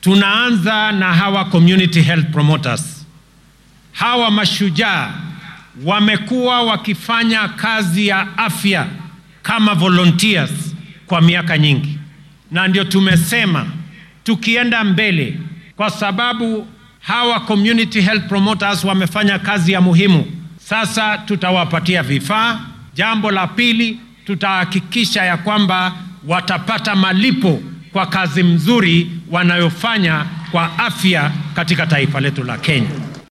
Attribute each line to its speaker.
Speaker 1: tunaanza na hawa community health promoters. Hawa mashujaa wamekuwa wakifanya kazi ya afya kama volunteers kwa miaka nyingi, na ndio tumesema tukienda mbele, kwa sababu hawa community health promoters wamefanya kazi ya muhimu. Sasa tutawapatia vifaa. Jambo la pili, tutahakikisha ya kwamba watapata malipo kwa kazi mzuri wanayofanya kwa afya katika taifa letu la Kenya.